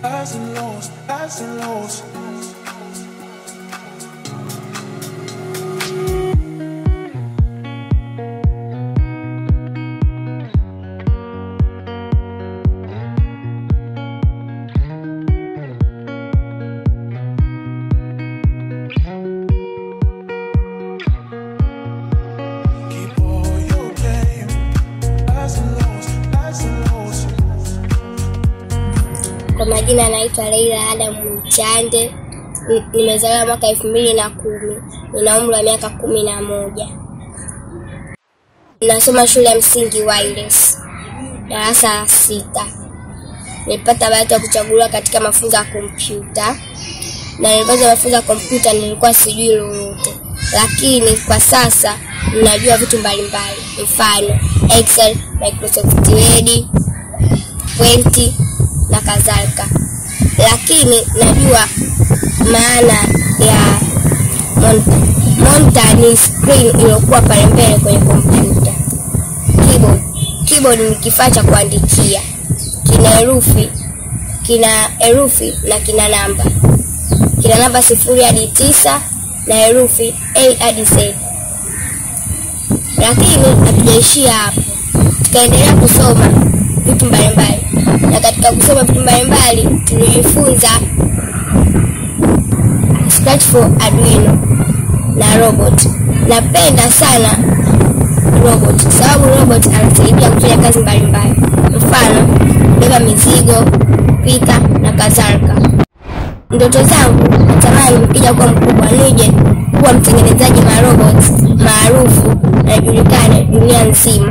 highs and lows, highs and lows. Keep all your game. Highs and lows, highs and lows. Kwa majina anaitwa Leila Adam Mchande. Ni- Nimezaliwa mwaka elfu mbili na kumi. Nina umri wa miaka kumi na moja. Nasoma shule ya msingi Wireless, darasa la sita. Nilipata bahati ya kuchaguliwa katika mafunzo ya kompyuta, na nilipoanza mafunzo ya kompyuta nilikuwa sijui lolote, lakini kwa sasa ninajua vitu mbalimbali, mfano Excel, Microsoft Word, Paint na kadhalika, lakini najua maana ya monitor. Monitor ni screen iliyokuwa pale mbele kwenye kompyuta. Keyboard, keyboard ni kifaa cha kuandikia, kina herufi kina herufi na kina namba, kina namba sifuri hadi tisa na herufi A hadi Z. Lakini hatujaishia hapo, tukaendelea kusoma vitu mbalimbali, na katika kusoma vitu mbalimbali tulijifunza Scratch for Arduino na robot. Napenda sana robot kwa sababu robot anasaidia kufanya kazi mbalimbali, mfano kubeba mizigo, kupika na kadhalika. Ndoto zangu natamani nikija kuwa mkubwa nije kuwa mtengenezaji wa robots maarufu na julikane dunia nzima.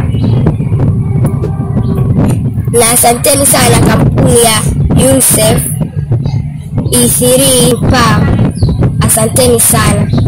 Na asanteni sana kampuni ya UNICEF E3 Power. Asanteni sana.